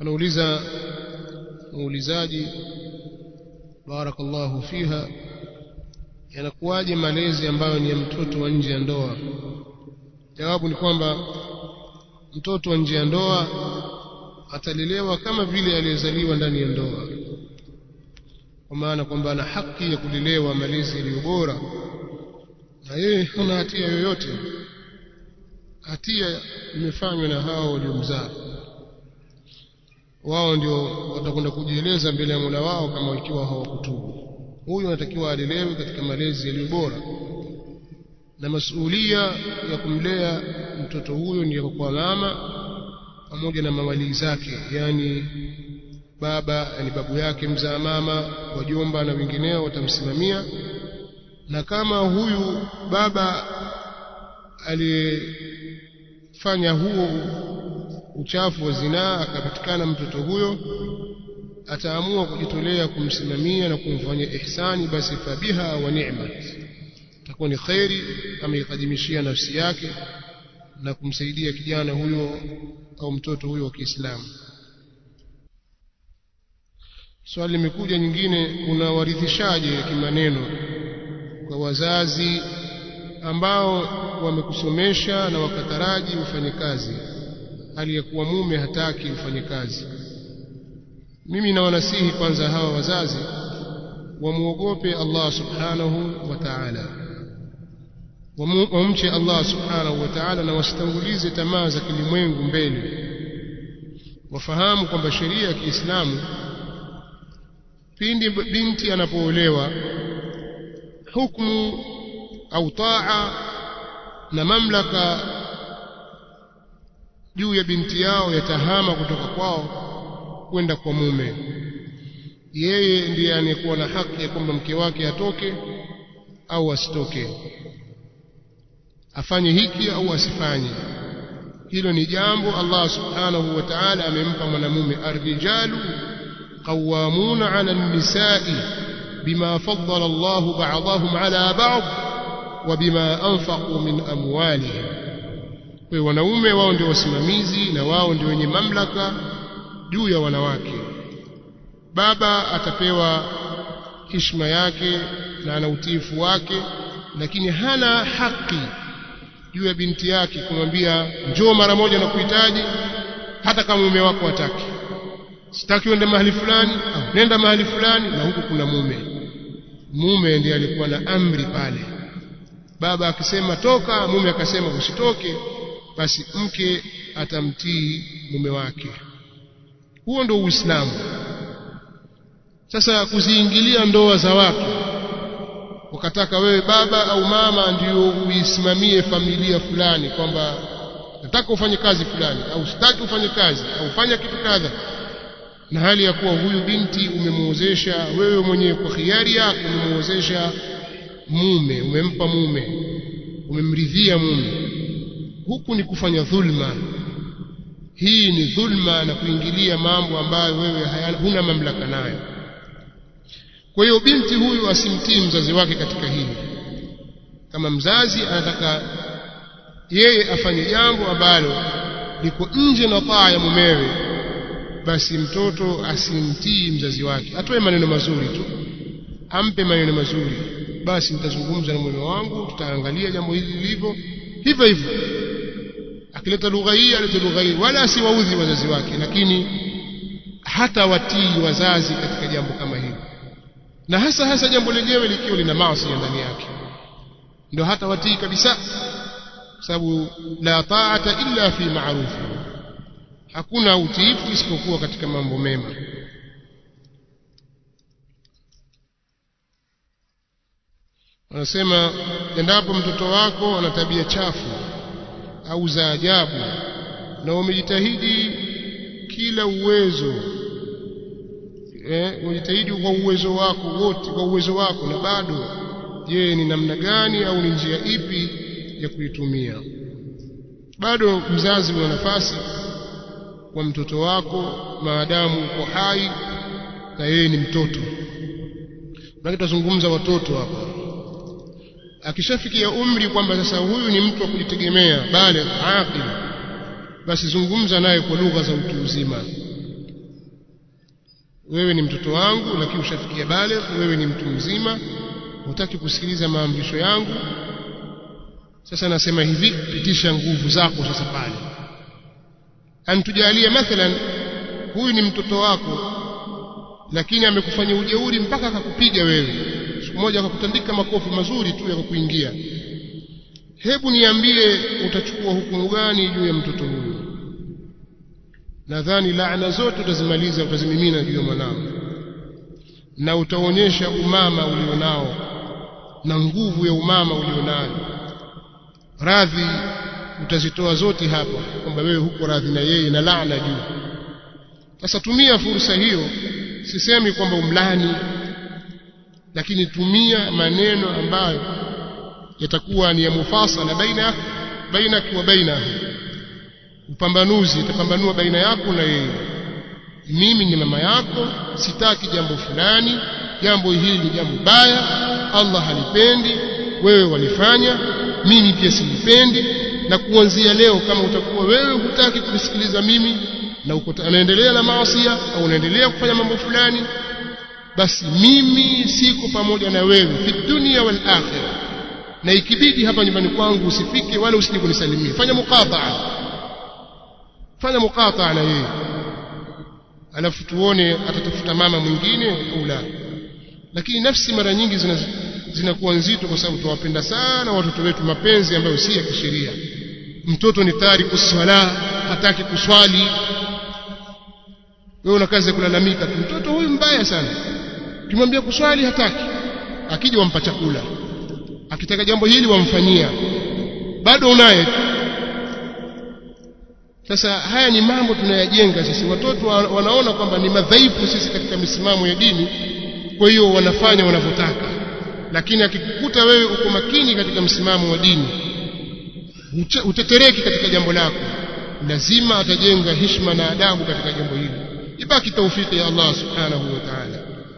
anauliza muulizaji barakallahu fiha yanakuwaje malezi ambayo ni ya mtoto wa nje ya ndoa jawabu ni kwamba mtoto wa nje ya ndoa atalelewa kama vile aliyezaliwa ndani ya ndoa kwa maana kwamba ana haki ya kulelewa malezi yaliyo bora na yeye hana hatia yoyote hatia imefanywa na hao waliomzaa wao ndio watakwenda kujieleza mbele ya Mola wao kama ikiwa hawakutubu huyu anatakiwa alelewe katika malezi yaliyo bora na masuhulia ya kumlea mtoto huyo ni kwa mama pamoja na mawalii zake yani baba yani babu yake mzaa mama wajomba na wengineo watamsimamia na kama huyu baba aliyefanya huo uchafu wa zinaa akapatikana mtoto huyo ataamua kujitolea kumsimamia na kumfanyia ihsani basi fabiha wa ni'mat itakuwa ni khairi ameikadimishia nafsi yake na kumsaidia kijana huyo au mtoto huyo wa Kiislamu swali limekuja nyingine unawarithishaje kimaneno kwa wazazi ambao wamekusomesha na wakataraji ufanye kazi hali ya kuwa mume hataki ufanye kazi mimi nawanasihi kwanza hawa wazazi wamuogope Allah subhanahu wa ta'ala wamche Allah subhanahu wa ta'ala na wasitangulize tamaa za kilimwengu mbele wafahamu kwamba sheria ya Kiislamu pindi binti anapoolewa hukumu au taa na mamlaka juu ya binti yao yatahama kutoka kwao kwenda kwa mume yeye ndiye anayekuwa na haki ya kwamba mke wake atoke au asitoke afanye hiki au asifanye hilo ni jambo Allah subhanahu wa ta'ala amempa mwanamume arrijalu qawwamuna 'ala an-nisa'i bima faddala Allah ba'dahum 'ala ba'd wa bima anfaqu min amwalihim kwa wanaume wao ndio wasimamizi na wao ndio wenye mamlaka juu ya wanawake baba atapewa heshima yake na ana utiifu wake lakini hana haki juu ya binti yake kumwambia njoo mara moja na kuhitaji hata kama mume wako hataki sitaki uende mahali fulani au nenda mahali fulani na huku kuna mume mume ndiye alikuwa na amri pale baba akisema toka mume akasema usitoke basi mke atamtii mume wake huo ndio uislamu sasa kuziingilia ndoa za watu ukataka wewe baba au mama ndio uisimamie familia fulani kwamba nataka ufanye kazi fulani au sitaki ufanye kazi au fanya kitu kadha na hali ya kuwa huyu binti umemuozesha wewe mwenyewe kwa hiari yako umemuozesha mume umempa mume umemridhia mume huku ni kufanya dhulma hii ni dhulma na kuingilia mambo ambayo wewe huna mamlaka nayo kwa hiyo binti huyu asimtii mzazi wake katika hili kama mzazi anataka yeye afanye jambo ambalo liko nje na taa ya mumewe basi mtoto asimtii mzazi wake atoe maneno mazuri tu ampe maneno mazuri basi nitazungumza na mume wangu tutaangalia jambo hili lilivyo hivyo hivyo akileta lugha hii alete lugha hii wala asiwaudhi wazazi wake lakini hata watii wazazi katika jambo kama hili na hasa hasa jambo lenyewe likiwa lina maasi ndani yake ndio hata watii kabisa sababu la ta'ata illa fi ma'ruf hakuna utiifu isipokuwa katika mambo mema wanasema endapo mtoto wako ana tabia chafu au za ajabu na umejitahidi kila uwezo eh umejitahidi kwa uwezo wako wote kwa uwezo wako na bado je ni namna gani au ni njia ipi ya kuitumia bado mzazi una nafasi kwa mtoto wako maadamu uko hai na yeye ni mtoto na tutazungumza watoto hapa akishafikia umri kwamba sasa huyu ni mtu wa kujitegemea bale aqil basi zungumza naye kwa lugha za utu uzima wewe ni mtoto wangu lakini ushafikia bale wewe ni mtu mzima hutaki kusikiliza maamrisho yangu sasa nasema hivi pitisha nguvu zako sasa pale antujalie mathalan huyu ni mtoto wako lakini amekufanya ujeuri mpaka akakupiga wewe siku moja akakutandika makofi mazuri tu yakakuingia hebu niambie utachukua hukumu gani juu ya mtoto huyu nadhani laana zote utazimaliza utazimimina juu ya mwanao na utaonyesha umama ulionao na nguvu ya umama ulionayo radhi utazitoa zote hapa kwamba wewe huko radhi na yeye na laana juu sasa tumia fursa hiyo sisemi kwamba umlani lakini tumia maneno ambayo yatakuwa ni ya mufasala baina bainaki wa bainahu upambanuzi itapambanua baina yako na yeye mimi ni mama yako sitaki jambo fulani jambo hili ni jambo baya Allah halipendi wewe walifanya mimi pia silipendi na kuanzia leo kama utakuwa wewe hutaki kunisikiliza mimi na uko anaendelea na maasi au unaendelea kufanya mambo fulani basi mimi siko pamoja na wewe fi dunia wal akhirah na ikibidi hapa nyumbani kwangu usifike wala usije kunisalimia fanya muqataa fanya muqataa na yeye alafu tuone atatafuta mama mwingine au la lakini nafsi mara nyingi zina zinakuwa nzito kwa sababu tuwapenda sana watoto wetu mapenzi ambayo si ya kisheria mtoto ni tariku swala hataki kuswali wewe una kazi ya kulalamika tu mtoto huyu mbaya sana ukimwambia kuswali hataki akija wampa chakula akitaka jambo hili wamfanyia bado unaye sasa haya ni mambo tunayajenga sisi watoto wanaona kwamba ni madhaifu sisi katika misimamo ya dini kwa hiyo wanafanya wanavyotaka lakini akikukuta wewe uko makini katika msimamo wa dini utetereki katika jambo lako lazima atajenga heshima na adabu katika jambo hili ibaki taufiki ya Allah subhanahu wa ta'ala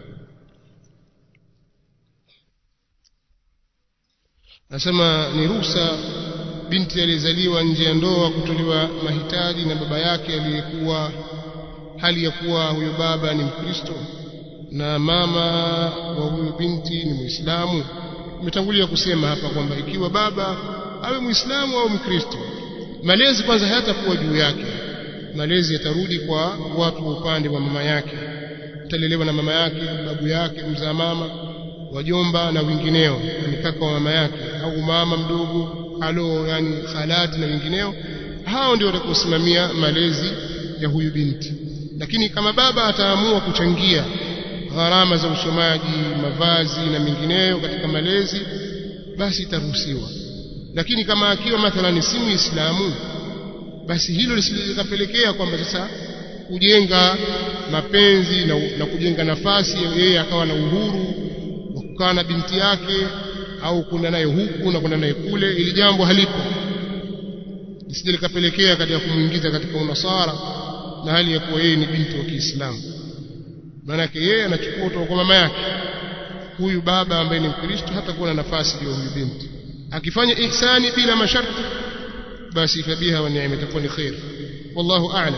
nasema ni ruhusa binti aliyezaliwa nje ya ndoa kutolewa mahitaji na baba yake aliyekuwa hali ya kuwa huyo baba ni Mkristo na mama wa huyo binti ni Muislamu umetangulia kusema hapa kwamba ikiwa baba awe Muislamu au Mkristo malezi kwanza hayatakuwa juu yake malezi yatarudi kwa watu wa upande wa mama yake atalelewa na mama yake babu yake mzaa mama wajomba na wengineo ni kaka wa mama yake au mama mdogo alo yani khalati na wengineo hao ndio watakaosimamia malezi ya huyu binti lakini kama baba ataamua kuchangia gharama za usomaji mavazi na mengineyo katika malezi basi itaruhusiwa lakini kama akiwa mathalani si muislamu basi hilo lisikapelekea kwamba sasa kujenga mapenzi na, na kujenga nafasi yeye akawa na uhuru wa kukaa na binti yake au kwenda naye huku na kwenda naye kule ili jambo halipo lisije likapelekea katika kumwingiza katika unasara na hali ya kuwa yeye ni binti wa Kiislamu maanake yeye anachukua kutoka kwa mama yake huyu baba ambaye ni Mkristo hata kuwa na nafasi juu ya huyu binti akifanya ihsani bila masharti basi fabiha wa neema itakuwa ni khair wallahu a'lam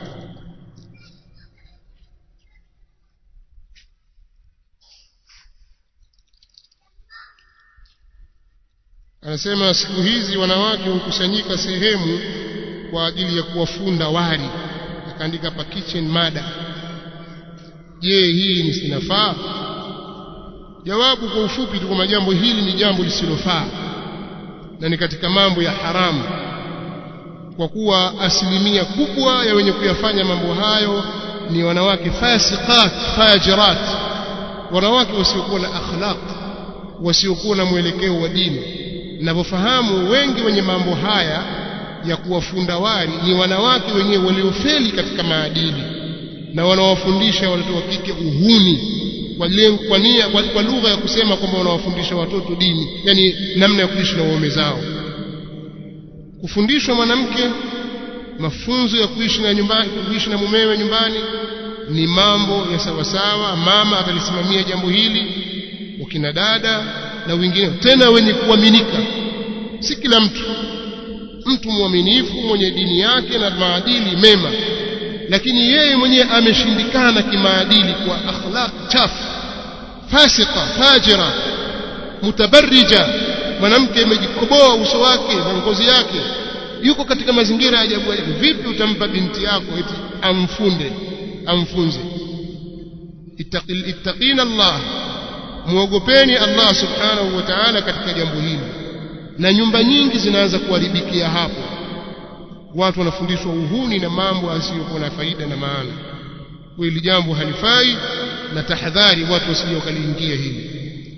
anasema siku hizi wanawake hukusanyika sehemu kwa ajili ya kuwafunda wali akaandika hapa kitchen mada je hii ni sinafaa jawabu kwa ufupi tu kwamba jambo hili ni jambo lisilofaa na ni katika mambo ya haramu kwa kuwa asilimia kubwa ya wenye kuyafanya mambo hayo ni wanawake fasiqat fajirat wanawake wasiokuwa na akhlaq wasiokuwa na mwelekeo wa dini ninavyofahamu wengi wenye mambo haya ya kuwafunda wali ni wanawake wenyewe waliofeli katika maadili na wanawafundisha watoto wa kike uhuni kwa lengo kwa nia kwa, kwa lugha ya kusema kwamba wanawafundisha watoto dini yani namna ya kuishi na waume zao kufundishwa mwanamke mafunzo ya kuishi na nyumbani kuishi na mumewe nyumbani ni mambo ya sawasawa mama atalisimamia jambo hili wakina dada na wengine tena wenye kuaminika si kila mtu mtu mwaminifu mwenye dini yake na maadili mema lakini yeye mwenyewe ameshindikana kimaadili kwa akhlaq chafu fasika fajira mutabarrija mwanamke amejikoboa uso wake na ngozi yake yuko katika mazingira ya ajabu ajabu vipi utampa binti yako eti amfunde amfunze ittaqina Allah muogopeni Allah subhanahu wa ta'ala katika jambo hili na nyumba nyingi zinaanza kuharibikia hapo watu wanafundishwa uhuni na mambo asiyokuwa na faida na maana hili jambo halifai na tahadhari watu wasije wakaliingia hili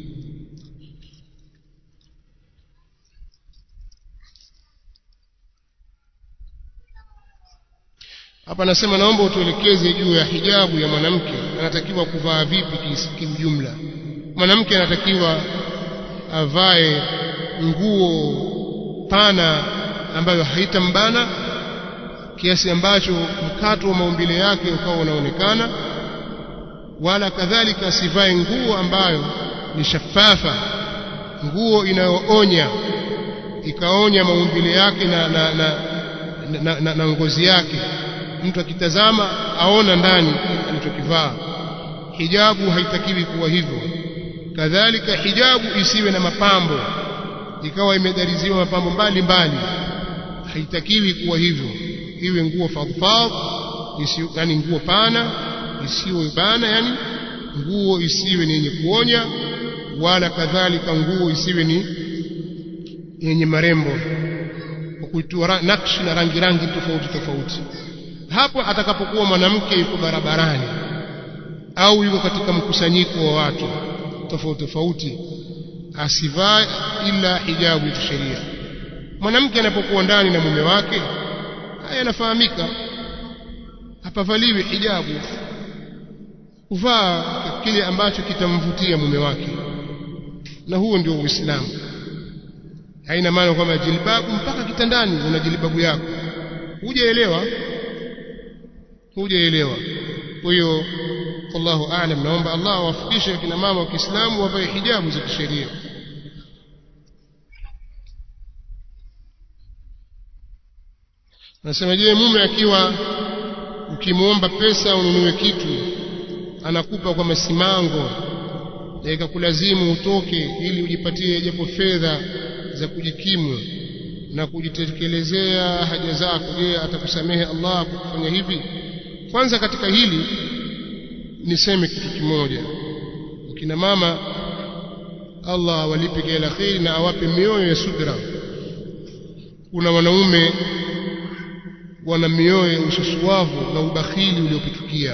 hapa nasema naomba utuelekeze juu ya hijabu ya mwanamke anatakiwa kuvaa vipi kimjumla mwanamke anatakiwa avae nguo pana ambayo haitambana kiasi ambacho mkato wa maumbile yake ukawa unaonekana wala kadhalika asivae nguo ambayo ni shafafa nguo inayoonya ikaonya maumbile yake na, na, na, na, na, na ngozi yake mtu akitazama aona ndani alichokivaa hijabu haitakiwi kuwa hivyo kadhalika hijabu isiwe na mapambo ikawa imedariziwa mapambo mbalimbali haitakiwi kuwa hivyo iwe nguo fadfadh yani nguo pana isiwe bana yani nguo isiwe ni yenye kuonya wala kadhalika nguo isiwe ni yenye marembo kwa kuitua nakshi na rangi rangi tofauti tofauti hapo atakapokuwa mwanamke yuko barabarani au yuko katika mkusanyiko wa watu tofauti tofauti asivae ila hijabu ya sheria mwanamke anapokuwa ndani na mume wake haya yanafahamika hapavaliwi hijabu kuvaa kile ambacho kitamvutia mume wake na huo ndio uislamu haina maana kwamba jilbabu mpaka kitandani una jilbabu yako hujaelewa hujaelewa kwa hiyo wallahu aalam naomba Allah awafikishe kina mama wa Kiislamu wavae hijabu za kisheria Nasema je mume akiwa ukimwomba pesa ununue kitu anakupa kwa masimango na ikakulazimu utoke ili ujipatie japo fedha za kujikimu na kujitekelezea haja zako je atakusamehe Allah kwa kufanya hivi kwanza katika hili niseme kitu kimoja kina mama Allah awalipe kila kheri na awape mioyo ya subra kuna wanaume wana mioyo ya ususuavu na ubakhili uliopitukia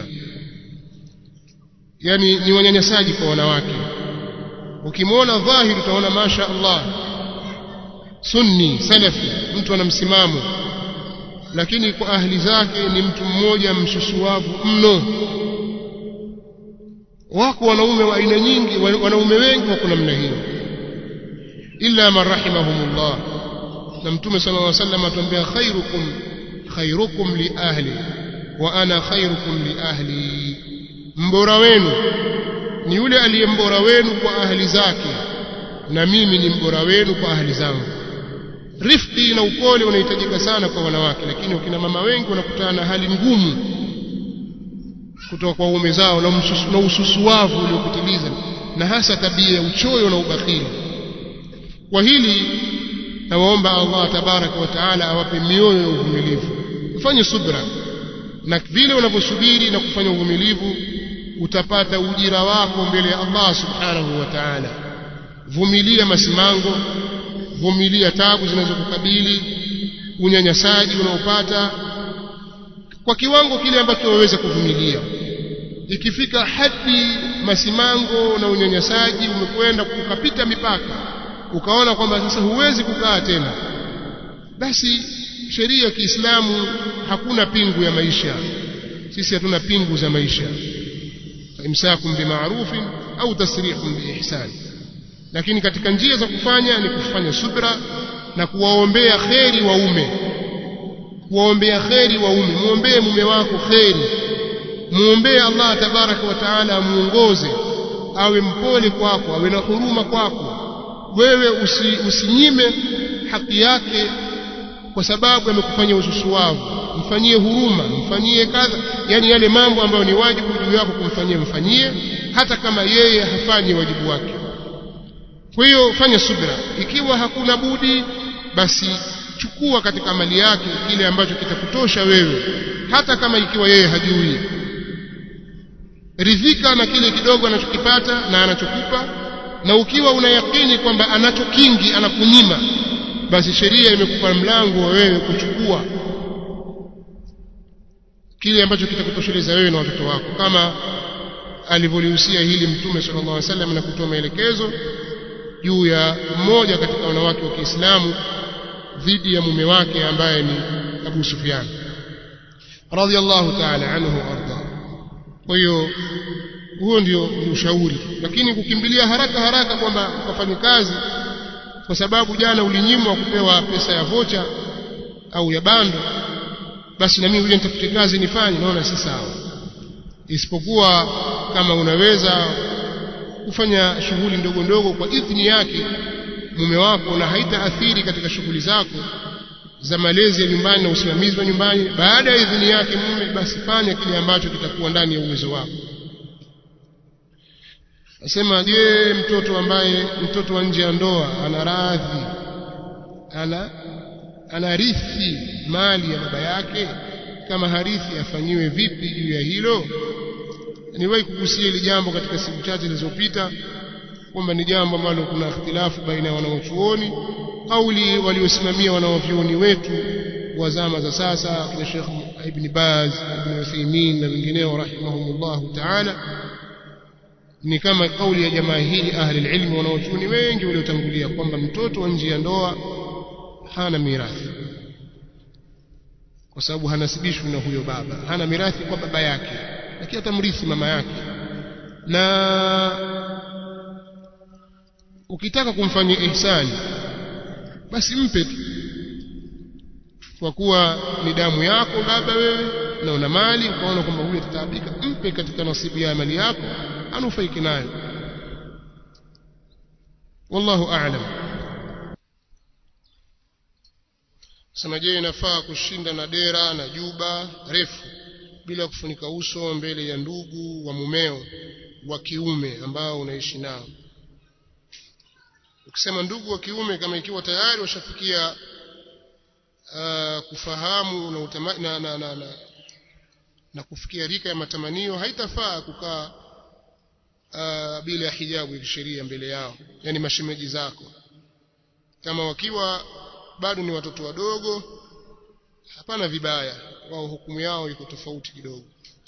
yani ni wanyanyasaji kwa wanawake ukimwona dhahiri utaona masha Allah sunni salafi mtu ana msimamo lakini kwa ahli zake ni mtu mmoja msusuavu mno wako wanaume wa aina nyingi wanaume wengi wako namna hiyo illa man rahimahumullah na mtume sallallahu alaihi wasallam atuambia khairukum khairukum li ahli wa ana khairukum li ahli mbora wenu ni yule aliye mbora wenu kwa ahli zake na mimi ni mbora wenu kwa ahli zangu rifqi na upole unahitajika sana kwa wanawake lakini wakina mama wengi wanakutana na hali ngumu kutoka kwa uume zao na, msusu, na ususuavu uliopitiliza na hasa tabia ya uchoyo na ubakhili kwa hili nawaomba Allah tabaraka wa taala awape mioyo ya uvumilivu ufanye subra na vile unavyosubiri na kufanya uvumilivu utapata ujira wako mbele ya Allah subhanahu wa ta'ala vumilia masimango vumilia tabu zinazokukabili unyanyasaji unaopata kwa kiwango kile ambacho waweza kuvumilia ikifika hadi masimango na unyanyasaji umekwenda ukapita mipaka ukaona kwamba sasa huwezi kukaa tena basi sheria ya Kiislamu hakuna pingu ya maisha sisi hatuna pingu za maisha imsakum bima'rufin au tasrihun biihsan lakini katika njia za kufanya ni kufanya subra na kuwaombea kheri waume kuwaombea kheri waume muombee mume wako kheri muombee Allah tabaraka wa taala amuongoze awe mpole kwako awe na huruma kwako wewe usi, usinyime haki yake kwa sababu amekufanyia ususuwavu mfanyie huruma mfanyie kadha yani yale mambo ambayo ni wajibu juu yako kumfanyia mfanyie hata kama yeye hafanyi wajibu wake kwa hiyo fanya subra ikiwa hakuna budi basi chukua katika mali yake kile ambacho kitakutosha wewe hata kama ikiwa yeye hajui ridhika na kile kidogo anachokipata na anachokupa na ukiwa unayakini kwamba anacho kingi anakunyima basi sheria imekupa mlango wa wewe kuchukua kile ambacho kitakutosheleza wewe na watoto wako kama alivyolihusia hili mtume sallallahu alaihi wasallam na kutoa maelekezo juu ya mmoja katika wanawake wa Kiislamu dhidi ya mume wake ambaye ni Abu Sufyan radhiallahu ta'ala anhu arda kwa hiyo huo ndio ushauri lakini kukimbilia haraka haraka kwamba ukafanye kazi kwa sababu jana ulinyimwa kupewa pesa ya vocha au ya bando basi na mimi uje nitafute kazi nifanye naona si sawa isipokuwa kama unaweza kufanya shughuli ndogo ndogo kwa idhini yake mume wako na haitaathiri katika shughuli zako za malezi ya nyumbani na usimamizi wa nyumbani baada ya idhini yake mume basi fanya kile ambacho kitakuwa ndani ya uwezo wako nasema je mtoto ambaye mtoto wa nje ya ndoa ana radhi ana anarithi mali ya baba yake kama harithi afanyiwe vipi juu ya hilo niwahi kugusia hili jambo katika siku chache zilizopita kwamba ni jambo ambalo kuna ikhtilafu baina ya wanaochuoni kauli waliosimamia wanaovyuoni wetu wa zama za sasa kina Sheikh Ibn Baz Ibn Uthaymeen na wengineo rahimahumullahu ta'ala ni kama kauli ya jamaa hili ahli ilmi wanaochuoni wengi waliotangulia kwamba mtoto wa nje ya ndoa hana mirathi kwa sababu hanasibishwi na huyo baba hana mirathi kwa baba yake lakini atamrithi mama yake na ukitaka kumfanyia ihsani basi mpe tu kwa kuwa ni damu yako baba wewe na una mali ukaona kwamba huyu atataabika mpe katika nasibu ya mali yako anufaike nayo wallahu a'lam sema je inafaa kushinda na dera na juba refu bila kufunika uso mbele ya ndugu wa mumeo wa kiume ambao unaishi nao ukisema ndugu wa kiume kama ikiwa tayari washafikia uh, kufahamu na, utama, na, na, na, na, na kufikia rika ya matamanio haitafaa kukaa uh, bila ya hijabu ya kisheria mbele yao yani mashemeji zako kama wakiwa bado ni watoto wadogo hapana vibaya wao hukumu yao iko tofauti kidogo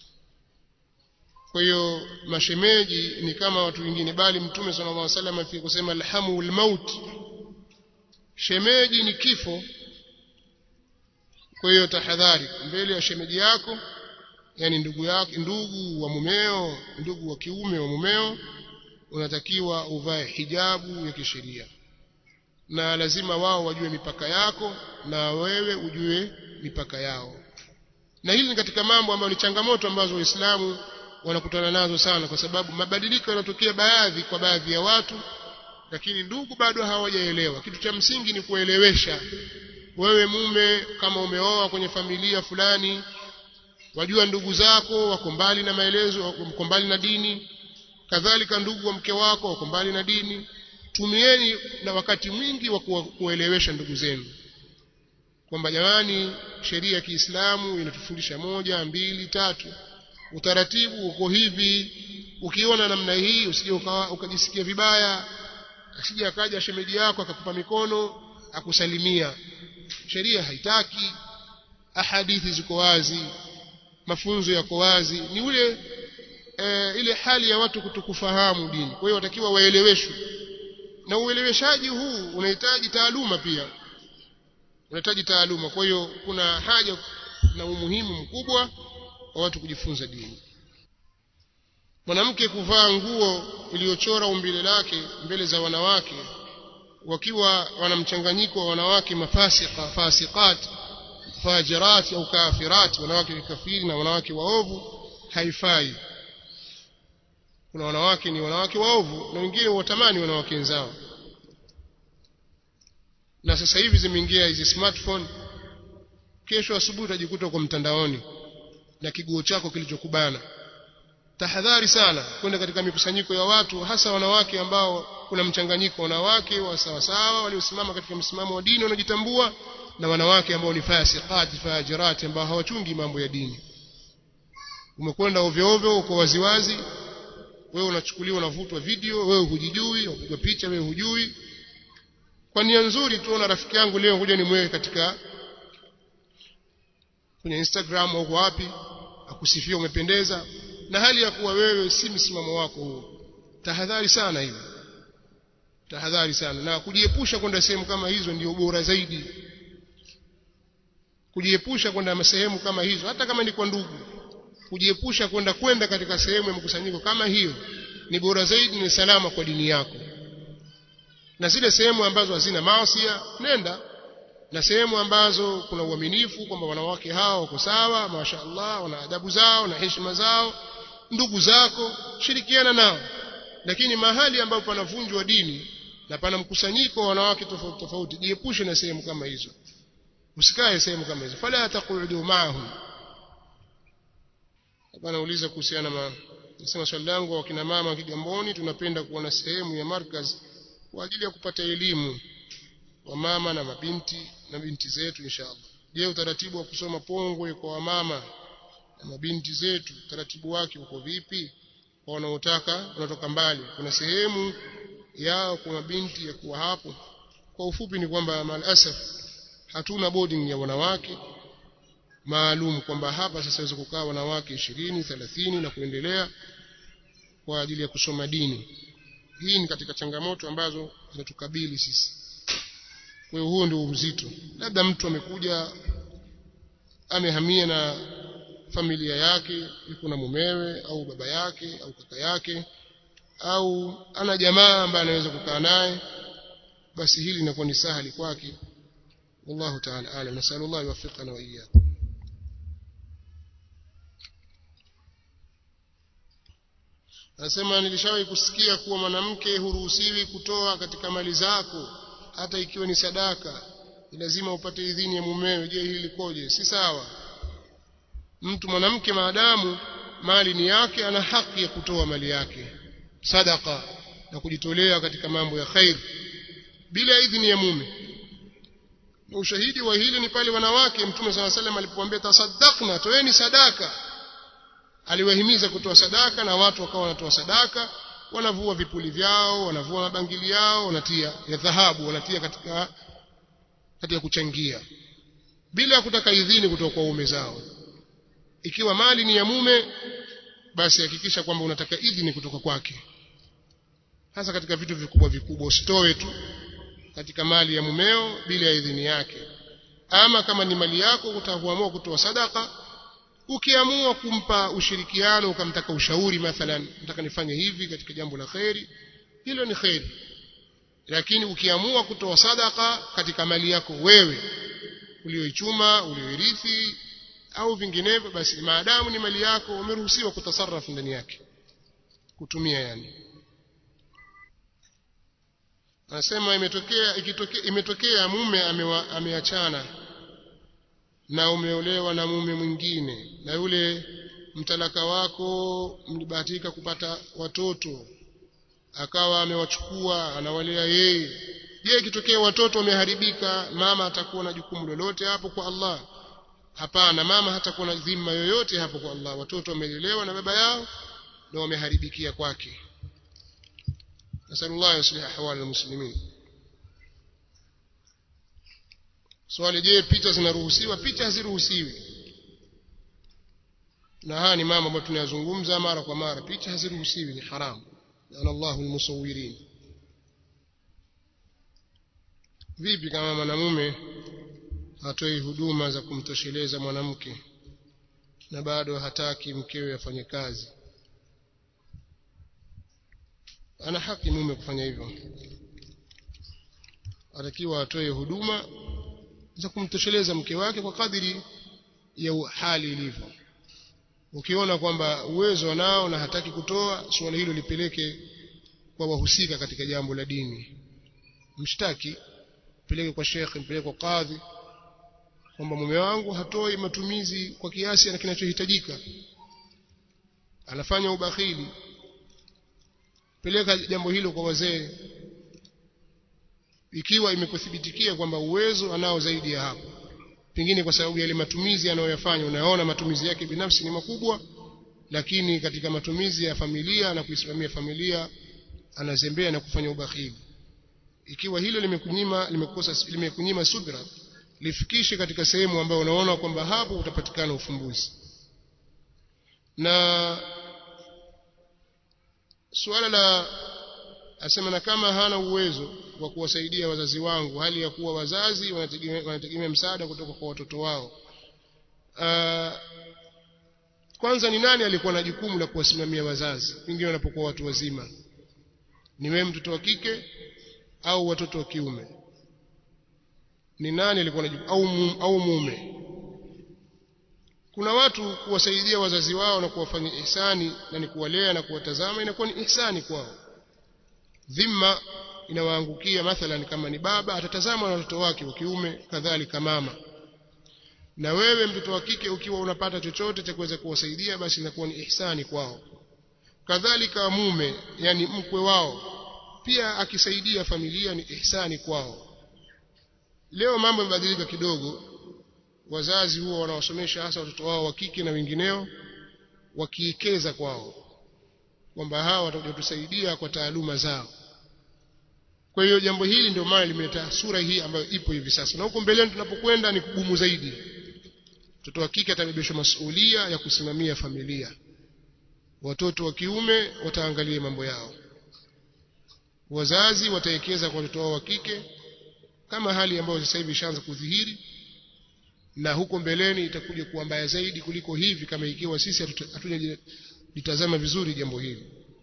kwa hiyo mashemeji ni kama watu wengine bali mtume sallallahu alaihi wasallam afika kusema alhamu almaut shemeji ni kifo kwa hiyo tahadhari mbele ya shemeji yako yani ndugu yako ndugu wa mumeo ndugu wa kiume wa mumeo unatakiwa uvae hijabu ya kisheria na lazima wao wajue mipaka yako na wewe ujue mipaka yao na hili ni katika mambo ambayo ni changamoto ambazo waislamu wanakutana nazo sana kwa sababu mabadiliko yanatokea baadhi kwa baadhi ya watu lakini ndugu bado hawajaelewa kitu cha msingi ni kuelewesha wewe mume kama umeoa kwenye familia fulani wajua ndugu zako wako mbali na maelezo wako mbali na dini kadhalika ndugu wa mke wako wako mbali na dini tumieni na wakati mwingi wa kuelewesha ndugu zenu kwamba jamani sheria ya Kiislamu inatufundisha moja mbili tatu utaratibu uko hivi ukiona namna hii usije ukajisikia vibaya asije akaja shemeji yako akakupa mikono akusalimia sheria haitaki ahadithi ziko wazi mafunzo yako wazi ni ule e, ile hali ya watu kutokufahamu dini kwa hiyo watakiwa waeleweshwe na ueleweshaji huu unahitaji taaluma pia unahitaji taaluma kwa hiyo kuna haja na umuhimu mkubwa wa watu kujifunza dini mwanamke kuvaa nguo iliyochora umbile lake mbele za wanawake wakiwa wana mchanganyiko wa wanawake mafasika fasikat fajirat au kafirat wanawake kafiri na wanawake waovu haifai kuna wanawake ni wanawake waovu na wengine watamani wanawake wenzao na sasa hivi zimeingia hizi smartphone kesho asubuhi utajikuta uko mtandaoni na kiguo chako kilichokubana tahadhari sana kwenda katika mikusanyiko ya watu hasa wanawake ambao kuna mchanganyiko wanawake wa sawasawa waliosimama katika msimamo wa dini wanajitambua na wanawake ambao ni fasiqati fajirati ambao hawachungi mambo ya dini umekwenda ovyo ovyo uko waziwazi wewe unachukuliwa unavutwa video wewe hujijui unapigwa picha wewe hujui kwa nia nzuri tuona rafiki yangu leo kuja nimweke katika kwenye Instagram au wapi akusifia umependeza na hali ya kuwa wewe si msimamo wako huo tahadhari sana hivi tahadhari sana na kujiepusha kwenda sehemu kama hizo ndio bora zaidi kujiepusha kwenda sehemu kama hizo hata kama ni kwa ndugu kujiepusha kwenda kwenda katika sehemu ya mkusanyiko kama hiyo ni bora zaidi ni salama kwa dini yako na zile sehemu ambazo hazina maasi nenda na sehemu ambazo kuna uaminifu kwamba wanawake hao wako sawa mashaallah wana adabu zao na heshima zao ndugu zako shirikiana nao lakini mahali ambapo panavunjwa dini na pana mkusanyiko wa wanawake tofauti tofauti jiepushe na sehemu kama hizo usikae sehemu kama hizo fala taqudu ma'ahum hapa nauliza kuhusiana na nasema swali langu wa kina mama Kigamboni tunapenda kuona sehemu ya markaz kwa ajili ya kupata elimu wa mama na mabinti na binti zetu inshallah je utaratibu wa kusoma pongwe kwa wamama na mabinti zetu utaratibu wake uko vipi kwa wanaotaka wanatoka mbali kuna sehemu yao kwa mabinti ya kuwa hapo kwa ufupi ni kwamba malasaf hatuna boarding ya wanawake maalum kwamba hapa sasa waweza kukaa wanawake 20 30 na kuendelea kwa ajili ya kusoma dini hii ni katika changamoto ambazo zinatukabili sisi kwa hiyo huo ndio uzito labda mtu amekuja amehamia na familia yake yuko na mumewe au baba yake au kaka yake au ana jamaa ambaye anaweza kukaa naye basi hili linakuwa ni sahali kwake wallahu ta'ala alam nasallallahu yuwaffiqana wa iyyakum Anasema nilishawahi kusikia kuwa mwanamke huruhusiwi kutoa katika mali zako hata ikiwa ni sadaka ni lazima upate idhini ya mumewe je hili likoje si sawa mtu mwanamke maadamu mali ni yake ana haki ya kutoa mali yake sadaka na kujitolea katika mambo ya khair bila idhini ya mume na ushahidi wa hili ni pale wanawake mtume sala salam alipoambia tasaddaqna toeni sadaka aliwahimiza kutoa sadaka na watu wakawa wanatoa sadaka wanavua vipuli vyao wanavua mabangili yao wanatia ya dhahabu wanatia katika katika kuchangia bila ya kutaka idhini kutoka kwa ume zao ikiwa mali ni ya mume basi hakikisha kwamba unataka idhini kutoka kwake hasa katika vitu vikubwa vikubwa usitoe tu katika mali ya mumeo bila ya idhini yake ama kama ni mali yako utaamua kutoa sadaka ukiamua kumpa ushirikiano ukamtaka ushauri mathalan nataka nifanye hivi katika jambo la kheri hilo ni kheri lakini ukiamua kutoa sadaka katika mali yako wewe ulioichuma ulioirithi au vinginevyo basi maadamu ni mali yako umeruhusiwa kutasarrafu ndani yake kutumia yani anasema imetokea ikitokea imetokea mume amewa, ameachana na umeolewa na mume mwingine na yule mtalaka wako mlibahatika kupata watoto akawa amewachukua anawalea yeye je ikitokea watoto wameharibika mama atakuwa na jukumu lolote hapo kwa Allah hapana mama hatakuwa na dhima yoyote hapo kwa Allah watoto wamelelewa na baba yao na wameharibikia kwake nasallallahu yuslih ahwal almuslimin swali je picha zinaruhusiwa picha haziruhusiwi na haya ni mambo ambayo tunayazungumza mara kwa mara picha haziruhusiwi ni haramu ana Allahu almusawirin vipi kama mwanamume hatoi huduma za kumtosheleza mwanamke na bado hataki mkewe afanye kazi ana haki mume kufanya hivyo atakiwa atoe huduma za kumtosheleza mke wake kwa kadiri ya hali ilivyo ukiona kwamba uwezo nao na hataki kutoa suala hilo lipeleke kwa wahusika katika jambo la dini mshtaki peleke kwa shekhe mpeleke kwa kadhi kwamba mume wangu hatoi matumizi kwa kiasi na kinachohitajika anafanya ubakhili peleka jambo hilo kwa wazee ikiwa imekuthibitikia kwamba uwezo anao zaidi ya hapo pengine kwa sababu yale matumizi anayoyafanya unaona matumizi yake binafsi ni makubwa lakini katika matumizi ya familia na kuisimamia familia anazembea na kufanya ubakhili ikiwa hilo limekunyima limekosa limekunyima subra lifikishe katika sehemu ambayo unaona kwamba hapo utapatikana ufumbuzi na suala la asema na kama hana uwezo wa kuwasaidia wazazi wangu hali ya kuwa wazazi wanategemea, wanategemea msaada kutoka kwa watoto wao uh, kwanza ni nani alikuwa na jukumu la kuwasimamia wazazi pengine wanapokuwa watu wazima ni wewe mtoto wa kike au watoto wa kiume ni nani alikuwa na jukumu au, au mume kuna watu kuwasaidia wazazi wao na kuwafanyia ihsani na ni kuwalea na kuwatazama inakuwa ni ihsani kwao dhima inawaangukia mathalan kama ni baba atatazama na watoto wake wa kiume kadhalika mama na wewe mtoto wa kike ukiwa unapata chochote cha kuweza kuwasaidia basi inakuwa ni ihsani kwao kadhalika mume yani mkwe wao pia akisaidia familia ni ihsani kwao leo mambo yamebadilika kidogo wazazi huwa wanawasomesha hasa watoto wao wa kike na wengineo wakiekeza kwao kwamba hawa watakuja tusaidia kwa taaluma zao kwa hiyo jambo hili ndio maana limeleta sura hii ambayo ipo hivi sasa na huko mbeleni tunapokwenda ni kugumu zaidi mtoto wa kike atabebeshwa masuhulia ya kusimamia familia watoto wa kiume wataangalia mambo yao wazazi wataekeza kwa watoto wao wa kike kama hali ambayo sasa hivi ishaanza kudhihiri na huko mbeleni itakuja kuwa mbaya zaidi kuliko hivi kama ikiwa sisi hatujalitazama vizuri jambo hili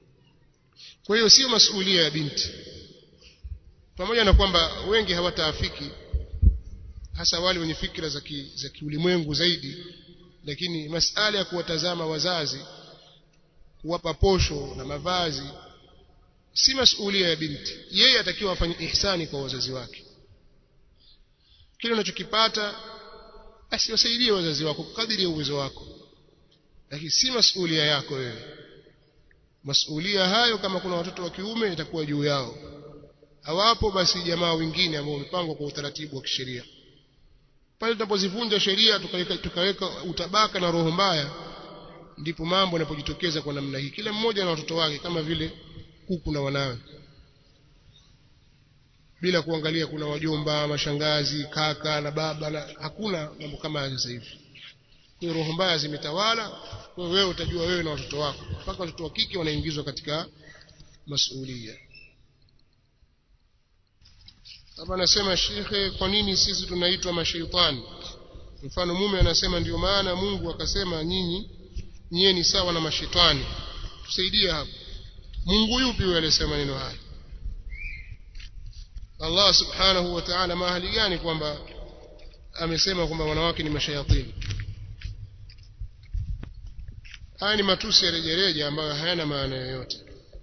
kwa hiyo sio masuhulia ya binti pamoja na kwamba wengi hawataafiki hasa wale wenye fikra za za kiulimwengu zaidi lakini masala ya kuwatazama wazazi kuwapa posho na mavazi si masuhulia ya binti yeye atakiwa afanye ihsani kwa wazazi wake kile unachokipata basi wasaidie wazazi wako kadiri ya uwezo wako lakini si masuhulia yako wewe masuhulia hayo kama kuna watoto wa kiume itakuwa juu yao hawapo basi jamaa wengine ambao wamepangwa kwa utaratibu wa kisheria pale tunapozivunja sheria tukaweka, tukaweka utabaka na roho mbaya ndipo mambo yanapojitokeza kwa namna hii kila mmoja na watoto wake kama vile kuku na wanawe bila kuangalia kuna wajomba mashangazi kaka na baba na hakuna mambo kama haya sasa hivi kwa roho mbaya zimetawala kwa wewe utajua wewe na watoto wako mpaka watoto wa kike wanaingizwa katika masuhulia hapa anasema shekhe kwa nini sisi tunaitwa mashaitani mfano mume anasema ndio maana Mungu akasema nyinyi nyie ni sawa na mashaitani tusaidie hapo Mungu yupi huyo aliyesema neno haya Allah subhanahu wa ta'ala mahali gani kwamba amesema kwamba wanawake ni mashayatini haya ni matusi ya rejereja ambayo hayana maana yoyote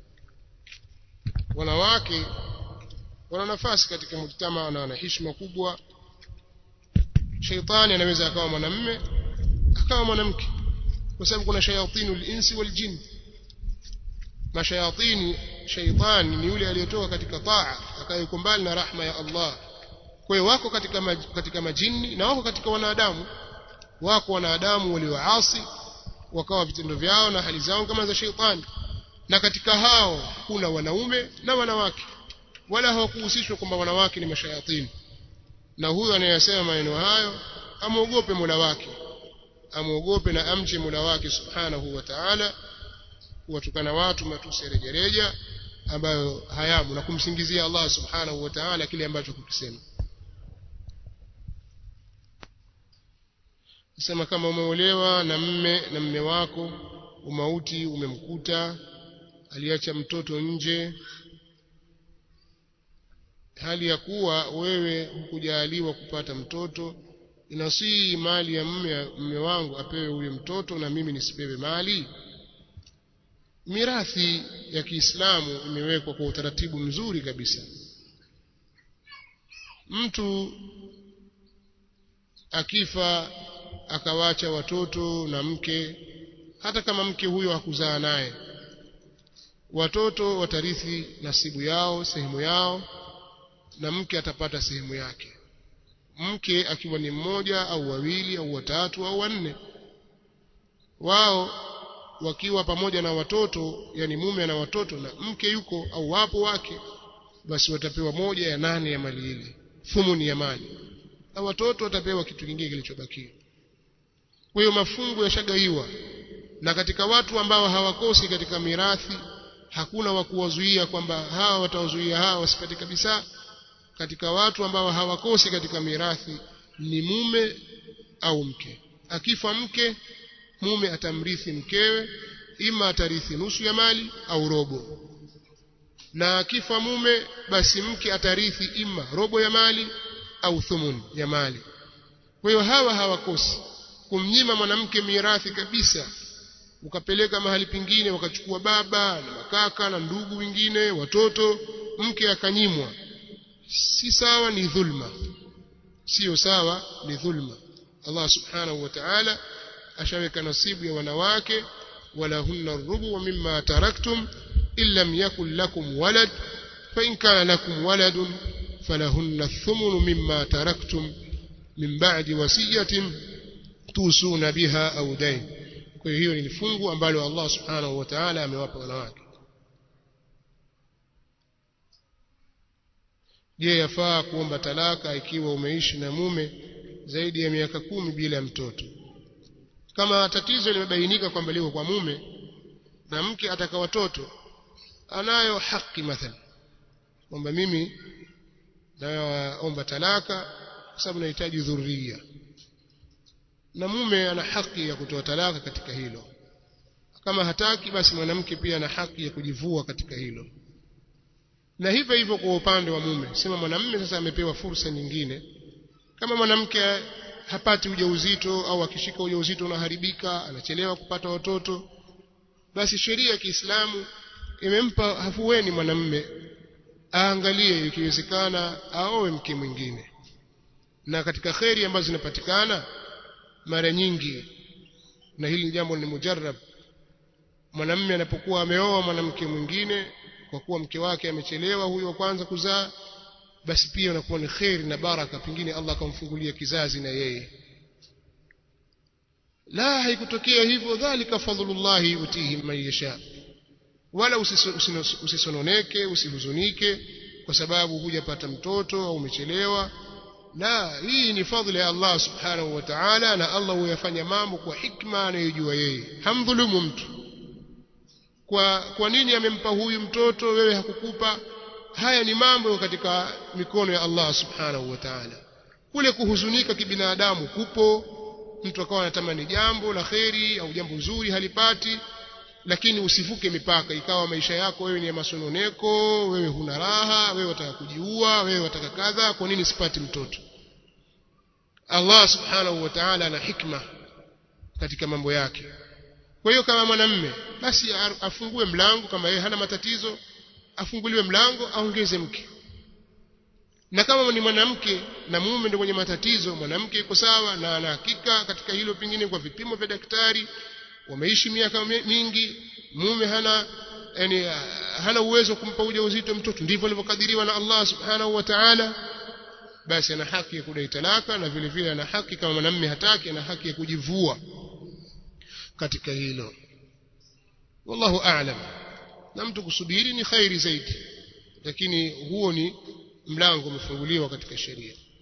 wanawake wana nafasi katika mujtama na wana heshima kubwa shaitani anaweza akawa mwanamme akawa mwanamke kwa sababu kuna shayatinu linsi waljin mashayatini shaitani ni yule aliyetoka katika taa akayuko mbali na rahma ya Allah kwa hiyo wako katika maj, katika majini na wako katika wanadamu wako wanadamu walioasi wakawa vitendo vyao na hali zao kama za shaitani na katika hao kuna wanaume na wanawake wala hawakuhusishwa kwamba wanawake ni mashayatini na huyo anayesema maneno hayo amwogope Mola wake amwogope na amche Mola wake subhanahu wa ta'ala kuwatukana watu matusi rejereja ambayo hayamu na kumsingizia Allah subhanahu wa ta'ala kile ambacho kukisema sema kama umeolewa na mme na mme wako umauti umemkuta aliacha mtoto nje hali ya kuwa wewe hukujaliwa kupata mtoto inasii mali ya mme, mme wangu apewe huyo mtoto na mimi nisipewe mali mirathi ya Kiislamu imewekwa kwa utaratibu mzuri kabisa mtu akifa akawacha watoto na mke hata kama mke huyo hakuzaa naye watoto watarithi nasibu yao sehemu yao na mke atapata sehemu yake mke akiwa ni mmoja au wawili au watatu au wanne wao wakiwa pamoja na watoto yani mume na watoto na mke yuko au wapo wake basi watapewa moja ya nane ya mali ile thumuni ya mali na watoto watapewa kitu kingine kilichobakia kwa hiyo mafungu yashagaiwa na katika watu ambao hawakosi katika mirathi hakuna wa kuwazuia kwamba hawa watawazuia hawa wasipate kabisa katika watu ambao hawakosi katika mirathi ni mume au mke akifa mke mume atamrithi mkewe ima atarithi nusu ya mali au robo na akifa mume basi mke atarithi ima robo ya mali au thumun ya mali kwa hiyo hawa hawakosi kumnyima mwanamke mirathi kabisa ukapeleka mahali pengine wakachukua baba na makaka na ndugu wengine watoto mke akanyimwa si sawa ni dhulma sio sawa ni dhulma Allah subhanahu wa ta'ala ashaweka nasibu ya wanawake walahunna rubu mimma taraktum illam yakul lakum walad fa in kana lakum waladun falahunna thumunu mimma taraktum min ba'di wasiyatin tusuna biha au dain kwa hiyo ni fungu ambalo Allah subhanahu wa ta'ala amewapa wanawake je yafaa kuomba talaka ikiwa umeishi na mume zaidi ya miaka kumi bila mtoto kama tatizo limebainika kwamba liko kwa mume na mke ataka watoto anayo haki mathalan kwamba mimi naomba talaka kwa sababu nahitaji dhuria na mume ana haki ya kutoa talaka katika hilo kama hataki basi mwanamke pia ana haki ya kujivua katika hilo na hivyo hivyo kwa upande wa mume sema mwanamume sasa amepewa fursa nyingine kama mwanamke hapati ujauzito au akishika ujauzito unaharibika anachelewa kupata watoto basi sheria ya Kiislamu imempa hafueni mwanamume aangalie ikiwezekana aoe mke mwingine na katika kheri ambazo zinapatikana mara nyingi na hili jambo ni mujarrab mwanamume anapokuwa ameoa mwanamke mwingine kwa kuwa mke wake amechelewa huyo wa kwanza kuzaa basi pia unakuwa ni kheri na baraka pengine Allah akamfungulia kizazi na yeye la haikutokea hivyo dhalika fadlullahi yutihi man yasha wala usisononeke usihuzunike kwa sababu hujapata mtoto au umechelewa la hii ni fadhila ya Allah subhanahu wa ta'ala na Allah huyafanya mambo kwa hikma anayojua yeye hamdhulumu mtu kwa kwa nini amempa huyu mtoto wewe hakukupa haya ni mambo katika mikono ya Allah subhanahu wa ta'ala kule kuhuzunika kibinadamu kupo mtu akawa anatamani jambo la kheri au jambo zuri halipati lakini usivuke mipaka ikawa maisha yako wewe ni ya masononeko wewe huna raha wewe wataka kujiua wewe wataka kadha kwa nini sipati mtoto Allah subhanahu wa ta'ala ana hikma katika mambo yake kwa hiyo kama mwanamme basi afungue mlango kama yeye hana matatizo afunguliwe mlango aongeze mke na kama ni mwanamke na mume ndio mwenye matatizo mwanamke yuko sawa na ana hakika katika hilo pengine kwa vipimo vya daktari wameishi miaka mingi mume hana yani hana uwezo kumpa ujauzito mtoto ndivyo alivyokadiriwa na Allah subhanahu wa ta'ala basi ana haki ya kudai talaka na vile vile ana haki kama mwanamume hataki ana haki ya kujivua katika hilo wallahu a'lam na mtu kusubiri ni khairi zaidi lakini huo ni mlango umefunguliwa katika sheria